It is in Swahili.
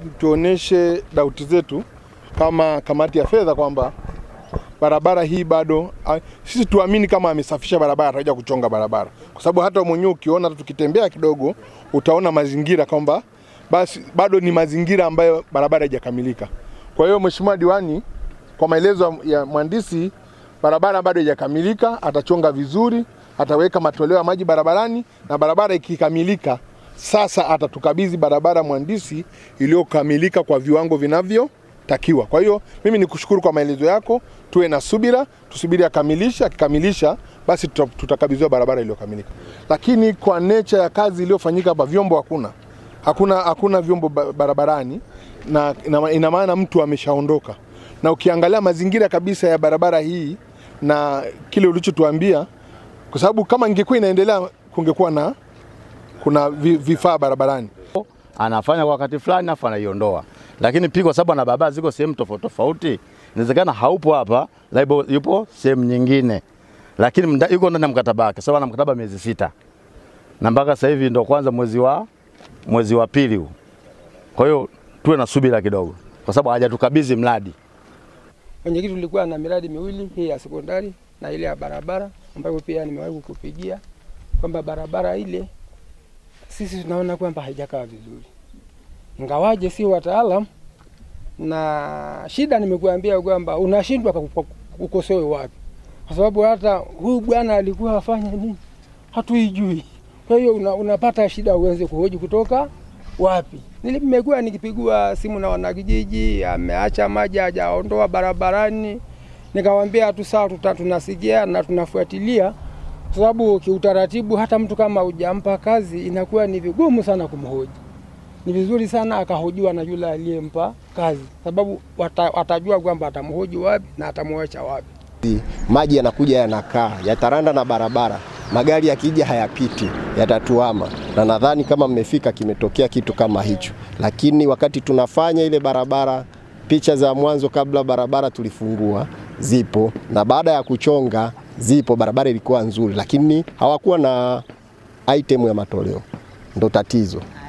tuoneshe dauti zetu kama kamati ya fedha kwamba barabara hii bado a, sisi tuamini kama amesafisha barabara atakuja kuchonga barabara, kwa sababu hata mwenyewe ukiona hata tukitembea kidogo utaona mazingira kwamba basi bado ni mazingira ambayo barabara haijakamilika. Kwa hiyo Mheshimiwa Diwani, kwa maelezo ya mhandisi, barabara bado haijakamilika, atachonga vizuri, ataweka matoleo ya maji barabarani, na barabara ikikamilika, sasa atatukabidhi barabara mhandisi iliyokamilika kwa viwango vinavyotakiwa. Kwa hiyo mimi nikushukuru kwa maelezo yako, tuwe na subira, tusubiri akamilisha. Akikamilisha basi tuta- tutakabidhiwa barabara iliyokamilika. Lakini kwa nature ya kazi iliyofanyika hapa, vyombo hakuna, hakuna, hakuna vyombo ba- barabarani, na ina- ina maana mtu ameshaondoka, na ukiangalia mazingira kabisa ya barabara hii na kile ulichotuambia, kwa sababu kama ingekuwa inaendelea kungekuwa na kuna vi- vifaa barabarani. anafanya kwa wakati fulani afu anaiondoa, lakini pia kwa sababu ana barabara ziko sehemu tofauti tofauti, inawezekana haupo hapa, labda yupo sehemu nyingine, lakini mda, yuko ndani ya mkataba wake. Sababu ana mkataba miezi sita na mpaka sasa hivi ndo kwanza mwezi wa mwezi wa pili huu. Kwa hiyo tuwe na subira kidogo, kwa sababu hajatukabidhi mradi. Mwenyekiti, tulikuwa na miradi miwili, hii ya sekondari na ile ya barabara, ambayo pia nimewahi kukupigia kwamba barabara ile sisi tunaona kwamba haijakaa vizuri, ingawaje si wataalam, na shida nimekuambia kwamba unashindwa kwa- ukosoe wapi, kwa sababu hata huyu bwana alikuwa afanya nini hatuijui. Kwa hiyo una, unapata shida uweze kuhoji kutoka wapi. Nimekuwa nikipigwa simu na wanakijiji, ameacha maji hajaondoa barabarani, nikawambia tu sawa, tuta- tunasikia na tunafuatilia, kwa sababu kiutaratibu hata mtu kama hujampa kazi inakuwa ni vigumu sana kumhoji. Ni vizuri sana akahojiwa na yule aliyempa kazi, sababu wata, watajua kwamba atamhoji wapi na atamwacha wapi. maji yanakuja yanakaa, yataranda na barabara, magari yakija hayapiti, yatatuama. Na nadhani kama mmefika, kimetokea kitu kama hicho. Lakini wakati tunafanya ile barabara, picha za mwanzo kabla barabara tulifungua zipo, na baada ya kuchonga zipo, barabara ilikuwa nzuri, lakini hawakuwa na item ya matoleo, ndo tatizo.